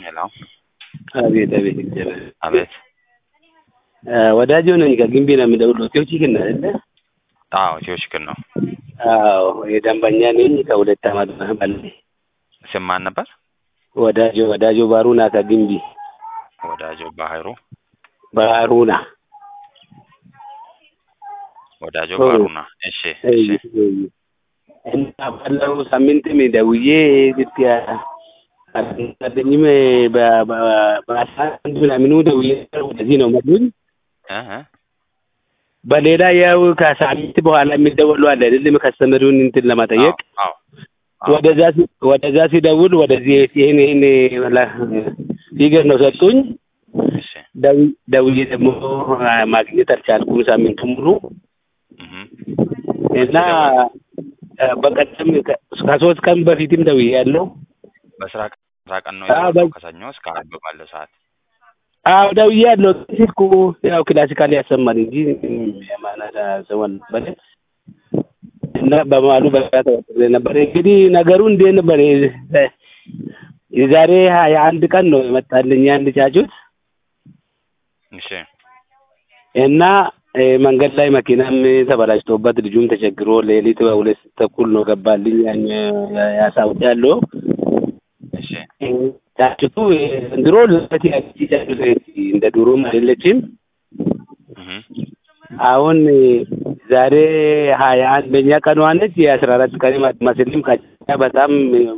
ሄሎ አቤት አቤት እግዚአብሔር አቤት ወዳጅ ነኝ ከግንቢ ነው የምደውለው። ቴዎቺ ግን አይደለ? አዎ ኢትዮ ችግር ነው። አዎ የደንበኛ ነኝ ከሁለት ዓመት በላይ። ስም ማን ነበር? ወዳጆ ወዳጆ ባሩና ከግንቢ ወዳጆ ባህሩ ባሩና ወዳጆ ባሩና። እሺ እሺ እና ባለው ሳምንትም ደውዬ ኢትዮጵያ አልተኛኝም በአስራ አንድ ምናምኑ ደውዬ ወደዚህ ነው መሉኝ። እ እ በሌላ ያው ከሳምንት በኋላ የሚደወሉ አለ አይደለም ከስተመሩን እንትን ለማጠየቅ አዎ አዎ ወደዛ ሲ- ወደዛ ሲደውል ወደዚህ ይሄን ይሄን ፊገር ነው ሰጡኝ። እሺ ደው- ደውዬ ደግሞ ማግኘት አልቻልኩም ሳምንቱ ሙሉ እህ እና በቀደም ከ- ከሶስት ቀን በፊትም ደውዬ ያለው በስራ ስራ ቀን ነው አዎ፣ የደወልከው? በ- ከሰኞ እስከ ዓርብ ባለው ሰዓት አዎ ደውዬ ያለው ስልኩ ያው ክላሲካል ያሰማል እንጂ የማናዳ ሰው ነበረ እና በመሀሉ በቃ ተወጥሬ ነበር። እንግዲህ ነገሩ እንዴት ነበር? የ- የዛሬ ሀያ አንድ ቀን ነው የመጣልኝ አንድ ጫጩት እሺ እና እ፣ መንገድ ላይ መኪናም ተበላሽቶበት ልጁም ተቸግሮ ሌሊት በሁለት ተኩል ነው ገባልኝ ያን ያሳውቅ ያለው እሺ ጫጩቱ ድሮ ልበት ያቺ ጫጩት እንደ ድሮም አይደለችም። እህ አሁን ዛሬ ሀያ አንደኛ ቀኗ ነች። የአስራ አራት ቀን ማስልም ካቻ በጣም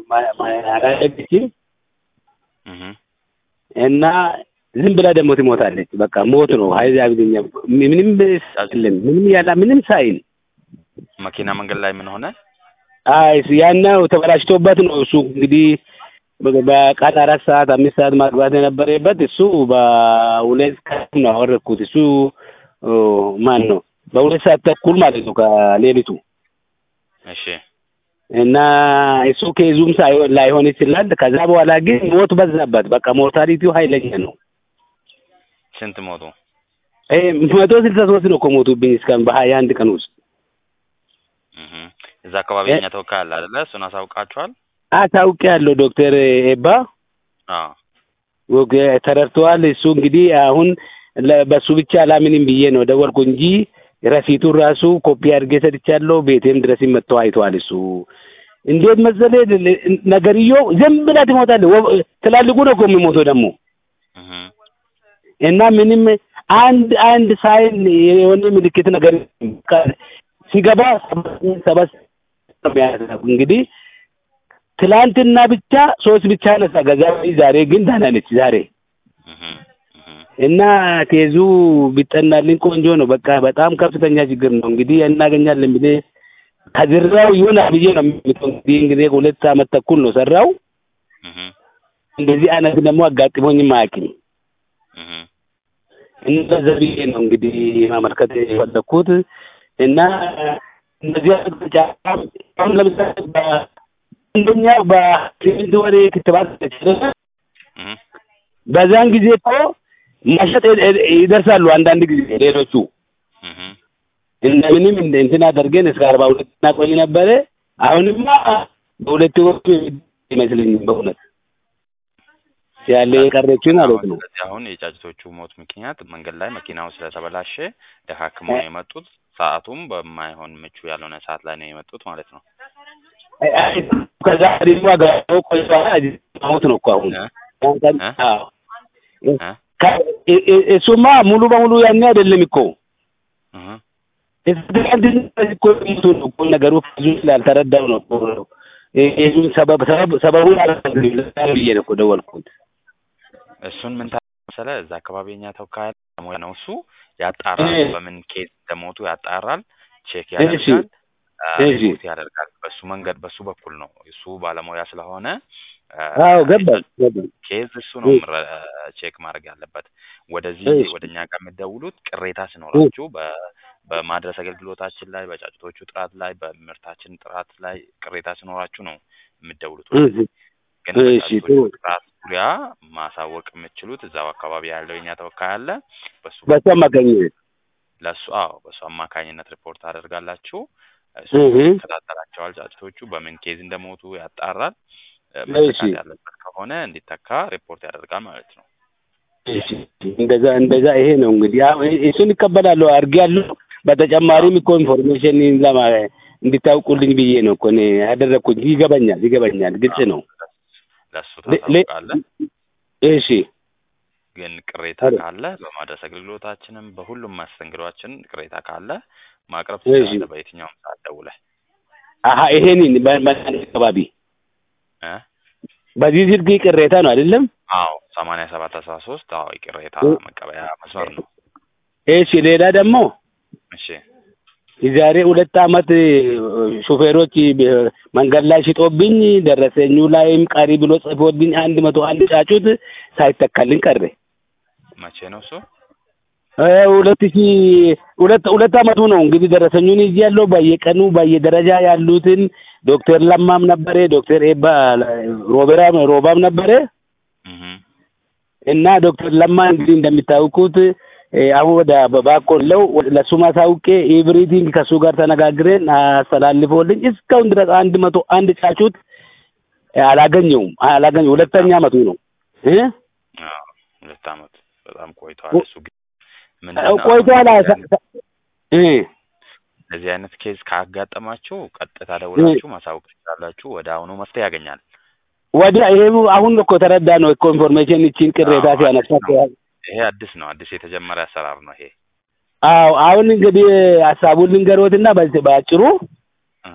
አላደገችም እህ እና ዝም ብላ ደግሞ ትሞታለች። በቃ ሞት ነው። ሀይዛ ብኛ ምንም ሳይልም ምንም ያላ ምንም ሳይል መኪና መንገድ ላይ ምን ሆነ? አይ ያናው ተበላሽቶበት ነው እሱ እንግዲህ በ- በቀን አራት ሰዓት አምስት ሰዓት ማግባት የነበረበት እሱ በሁለት ሰዓት ነው አወረድኩት። እሱ ኦ፣ ማን ነው በሁለት ሰዓት ተኩል ማለት ነው ከሌሊቱ እሺ እና እሱ ኬዙም ሳይሆን ላይሆን ይችላል። ከዛ በኋላ ግን ሞት በዛበት። በቃ ሞርታሊቲው ኃይለኛ ነው። ስንት ሞቱ? ይሄ መቶ ስልሳ ሶስት ነው እኮ ሞቱብኝ እስካሁን በሀያ አንድ ቀን ውስጥ እህ እዛ አካባቢ እ- የኛ ተወካይ አለ አይደለ? እሱን አሳውቃችኋል? አሳውቅ ያለው ዶክተር ኤባ አዎ ወገ ተረድተዋል። እሱ እንግዲህ አሁን ለ- በሱ ብቻ አላምንም ብዬ ነው ደወልኩ እንጂ ረሲቱን ራሱ ኮፒ አድርጌ ሰጥቻለሁ። ቤቴም ድረስ መጥተው አይተዋል። እሱ እንዴት መሰለህ ል- ነገርየው ዝም ብላ ትሞታለህ። ወ- ትላልቁ ነው እኮ የሚሞተው ደግሞ እህ እና ምንም አንድ አንድ ሳይን የሆነ ምልክት ነገር ካ- ሲገባ ሰባት እንግዲህ ትላንትና ብቻ ሶስት ብቻ ነሳ ገዛ ዛሬ ግን ደህና ነች ዛሬ እህ እህ እና ኬዙ ቢጠናልኝ ቆንጆ ነው። በቃ በጣም ከፍተኛ ችግር ነው። እንግዲህ እናገኛለን ብዬ ከዝራው ይሁን ብዬ ነው የምትሆን እንግዲህ እንግዲህ ሁለት አመት ተኩል ነው ሰራው። እህ እንደዚህ አይነት ደግሞ አጋጥሞኝም አያውቅም። እህ እንደዛ ብዬ ነው እንግዲህ ማመልከት የፈለኩት እና እነዚህ አይነት ጫጫ አሁን ለምሳሌ በአንደኛ በስምንት ወር ክትባት ተችለ እህ በዛን ጊዜ እኮ መሸጥ ይደርሳሉ። አንዳንድ ጊዜ ሌሎቹ እህ እንደምንም እንደ እንትን አደርገን እስከ አርባ ሁለት እናቆይ ነበረ። አሁንማ በሁለት ወር ይመስለኝም በእውነት ያለ የቀረችው ማለት ነው። ስለዚህ አሁን የጫጭቶቹ ሞት ምክንያት መንገድ ላይ መኪናው ስለተበላሸ ደካክመው ነው የመጡት። ሰዓቱም በማይሆን ምቹ ያልሆነ ሰዓት ላይ ነው የመጡት ማለት ነው። ከዛ ደግሞ አገራው ቆይቷ ሞት ነው እኮ አሁን እ? እ? አዎ። እ? ከ- እ- እ- እሱማ ሙሉ በሙሉ ያኔ አይደለም እኮ እህ ትናንትና እኮ ሞቱ ነው እኮ ነገሩ ብዙ ስላልተረዳው ነው እኮ የዙን ሰበብ ሰበብ ሰበቡን አላውቅም ብዬ ነው እኮ ደወልኩት። እሱን ምን ታውቃለህ መሰለህ? እዛ አካባቢ የኛ ተወካይ ሙያ ነው እሱ ያጣራል። እ። በምን ኬዝ እንደሞቱ ያጣራል፣ ቼክ እሺ። ያደርጋል፣ አ፣ እሺ። ሪፖርት ያደርጋል። በሱ መንገድ በሱ በኩል ነው እሱ ባለሙያ ስለሆነ አ፣ አዎ ገባኝ ገባኝ። ኬዝ እሱ ነው እ። ምረ- ቼክ ማድረግ ያለበት። ወደዚህ እሺ። ወደ እኛ ጋር የሚደውሉት ቅሬታ ሲኖራችሁ በ በማድረስ አገልግሎታችን ላይ፣ በጫጭቶቹ ጥራት ላይ፣ በምርታችን ጥራት ላይ ቅሬታ ሲኖራችሁ ነው የምትደውሉት። እሺ ግን እሺ፣ በጫጭቶቹ ጥሩ። ጥራት ዙሪያ ማሳወቅ የምትችሉት እዛው አካባቢ ያለው የኛ ተወካይ አለ። በሱ በሱ አማካኝነት ለሱ አዎ፣ በሱ አማካኝነት ሪፖርት አደርጋላችሁ። እሱ እህ። ይከታተላቸዋል። ጫጭቶቹ በምን ኬዝ እንደሞቱ ያጣራል። እ፣ መተካት እሺ። ያለበት ከሆነ እንዲተካ ሪፖርት ያደርጋል ማለት ነው። እሺ እንደዛ እንደዛ ይሄ ነው እንግዲህ አዎ እ- እሱን ይቀበላለሁ አድርጌያለሁ። በተጨማሪም እኮ ኢንፎርሜሽን ለማ እንዲታውቁልኝ ብዬ ነው እኮ እኔ ያደረግኩት። ይገባኛል ይገባኛል፣ ግልጽ ነው። ለእሱ ለ- ለ- ታሳውቃለህ። እሺ ግን ቅሬታ አረ። ካለ በማድረስ አገልግሎታችንም በሁሉም መስተንግዶችን ቅሬታ ካለ ማቅረብ እሺ። ትችላለህ። በየትኛውም ሰዓት ደውለህ አሀ ይሄንን በ- በእናንተ አካባቢ እ በዚህ ስልክ ቅሬታ ነው አይደለም? አዎ ሰማንያ ሰባት አስራ ሶስት አዎ የቅሬታ እ- መቀበያ መስመር ነው። እሺ ሌላ ደግሞ እሺ የዛሬ ሁለት አመት ሾፌሮች መንገድ ላይ ሽጦብኝ ደረሰኙ ላይም ቀሪ ብሎ ጽፎብኝ አንድ መቶ አንድ ጫጩት ሳይተካልኝ ቀረ። መቼ ነው እሱ? እ ሁለት ሺ ሁለት ሁለት አመቱ ነው እንግዲህ ደረሰኙን ይዤ ያለው በየቀኑ በየደረጃ ያሉትን ዶክተር ለማም ነበረ፣ ዶክተር ኤባ ሮቤራ ሮባም ነበረ እህ እና ዶክተር ለማ እንግዲህ እንደሚታወቁት እ አሁን ወደ ባቆለው ለሱ ማሳውቄ ኤቭሪቲንግ ከሱ ጋር ተነጋግረን አስተላልፎልኝ እስካሁን ድረስ አንድ መቶ አንድ ጫጩት አላገኘውም አላገኘው ሁለተኛ አመቱ ነው እ አዎ ሁለት አመት በጣም ቆይቷል። እሱ ግን ምንድን ነው ቆይቷል አሁን እ እንደዚህ አይነት ኬዝ ካጋጠማችሁ ቀጥታ ደውላችሁ ማሳወቅ ትችላላችሁ። ወደ አሁኑ መፍትሄ ያገኛል። ወደ ይሄ አሁን እኮ ተረዳ ነው እኮ ኢንፎርሜሽን እቺን ቅሬታ አዎ፣ ሲያነሳ አዲስ ነው። ይሄ አዲስ ነው። አዲስ የተጀመረ አሰራር ነው ይሄ። አዎ አሁን እንግዲህ ሀሳቡን ልንገሮትና በዚህ በአጭሩ እህ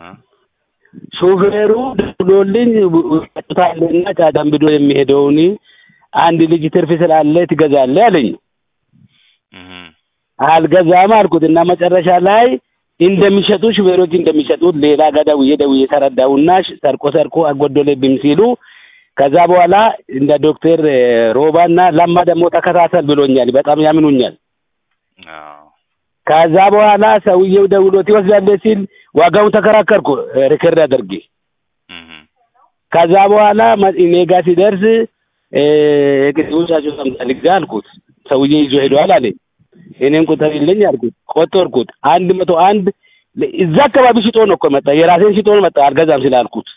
ሾፌሩ ደውሎልኝ ጫጩታለና ጫጫን ብዶ የሚሄደውን አንድ ልጅ ትርፍ ስላለ ትገዛለህ አለኝ። እህ አልገዛም አልኩት እና መጨረሻ ላይ እንደሚሸጡ ሹፌሮች እንደሚሸጡት ሌላ ጋር ደውዬ ደውዬ ተረዳሁና ሽ- ሰርቆ ሰርቆ አጎደለብኝ ሲሉ ከዛ በኋላ እንደ ዶክተር እ፣ ሮባና ለማ ደግሞ ተከታተል ብሎኛል። በጣም ያምኑኛል። አዎ ከዛ በኋላ ሰውዬው ደውሎ ትወስዳለህ ሲል ዋጋውን ተከራከርኩ እ፣ ሪከርድ አድርጌ እህ ከዛ በኋላ መ- እኔ ጋር ሲደርስ እ፣ ቅድሙቻቸው ሰምታልጋ አልኩት። ሰውዬ ይዞ ሄደዋል አለኝ። እኔም ቁጥር የለኝ አልኩት። ቆጠርኩት። አንድ መቶ አንድ ለ- እዛ አካባቢ ሽጦ ነው እኮ መጣ። የራሴን ሽጦ ነው መጣ። አልገዛም ስላልኩት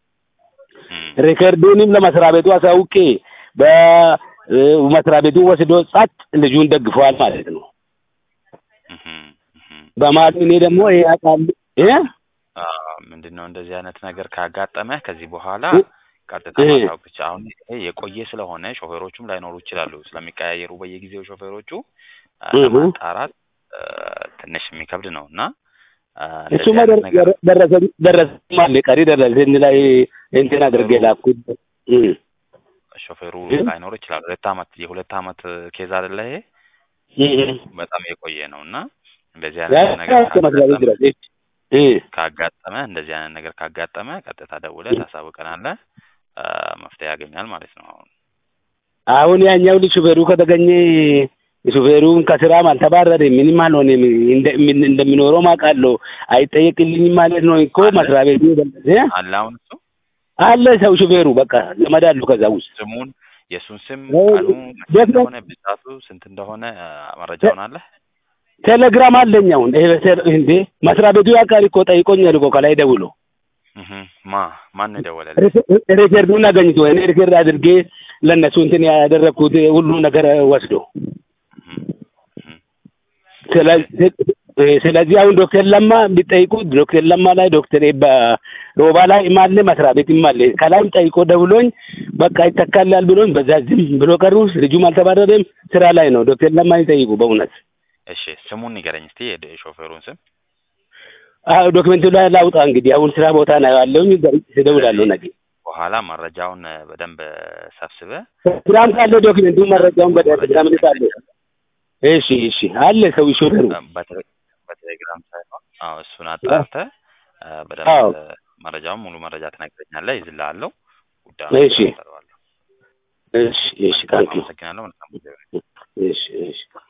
እህ ሪከርዱንም ለመስሪያ ቤቱ አሳውቄ በመስሪያ ቤቱ ወስዶ ጸጥ ልጁን ደግፈዋል ማለት ነው። እህ እህ በማለት እኔ ደግሞ ይሄ አቃል እ ምንድን ነው እንደዚህ አይነት ነገር ካጋጠመህ ከዚህ በኋላ እ- ቀጥታ እ- ማሳወቅ ብቻ። አሁን ይሄ የቆየ ስለሆነ ሾፌሮቹም ላይኖሩ ይችላሉ ስለሚቀያየሩ በየጊዜው ሾፌሮቹ አ፣ እህ ለማጣራት አ፣ ትንሽ የሚከብድ ነው እና አ፣ እሱማ እንደዚህ አይነት ነገር ደረሰኝ ደረሰኝ አለ ቀሪ ደረሰኝ ላይ እንትን አድርጌ ላኩት። እ ሾፌሩ እ? ላይኖር ይችላል። ሁለት አመት የሁለት አመት ኬዝ አይደለ ይሄ እ በጣም የቆየ ነው እና እንደዚህ ያ አይነት ነገር እስከ መስሪያ ቤት ካጋጠመ ድረስ እ ካጋጠመ እንደዚህ አይነት ነገር ካጋጠመ ቀጥታ ደውለህ ታሳውቀናለህ። አ፣ መፍትሄ ያገኛል ማለት ነው። አሁን አሁን ያኛው ልጅ ሹፌሩ ከተገኘ ሹፌሩም ከስራም አልተባረረም፣ ምንም አልሆነም። እንደ- ምን- እንደሚኖረው አውቃለሁ። አይጠየቅልኝም ማለት ነው እኮ አለ? መስሪያ ቤቱ እ? አለ አሁን እሱ አለ ሰው ሹፌሩ በቃ ዘመድ አሉ ከዛ ውስጥ ስሙን የእሱን ስም እ፣ ቀኑ መቼ ደግሞ- እንደሆነ ብዛቱ ስንት እንደሆነ አ፣ መረጃውን አለ ቴሌግራም አለኝ። አሁን ይሄ ቴሌ- እንዴ መስሪያ ቤቱ ያውቃል እኮ ጠይቆኛል እኮ ከላይ ደውሎ እህ ማ ማን ነው የደወለልህ? ሪከ- ሪከርዱን አገኝቶ እኔ ሪከርድ አድርጌ ለእነሱ እንትን ያደረግኩት ሁሉ ነገር ወስዶ እህ እህ ስለዚህ ስለዚህ አሁን ዶክተር ለማ ቢጠይቁት ዶክተር ለማ ላይ ዶክተር ኤባ ሮባ ላይ ማለ መስሪያ ቤትም አለ ከላይም ጠይቆ ደውሎኝ በቃ ይተካላል ብሎኝ በዛ ዝም ብሎ ቀሩ። ልጁም አልተባረረም ስራ ላይ ነው። ዶክተር ለማ ይጠይቁ በእውነት እሺ ስሙን ንገረኝ እስቲ የድ- የሾፌሩን ስም አዎ ዶክመንቱ ላይ ላውጣ እንግዲህ አሁን ስራ ቦታ ነው ያለውኝ እደውላለሁ ነገ በኋላ መረጃውን አ፣ በደንብ ሰብስበህ ስራም ካለ ዶክመንቱ መረጃውን በቴሌግራም ልካለሁ። እሺ እሺ አለ ሰው ሾፌሩ አ፣ በቴሌ- በቴሌግራም ሳይሆን አዎ እሱን አጣርተህ አ፣ አዎ። በደንብ አ፣ መረጃውን ሙሉ መረጃ ትነግረኛለህ። ይዝልሃለሁ ጉዳዩን እሺ። እከታተለዋለሁ። እሺ እሺ ታንኪዩ አመሰግናለሁ። መልካም ጊዜ ይሁን። እሺ እሺ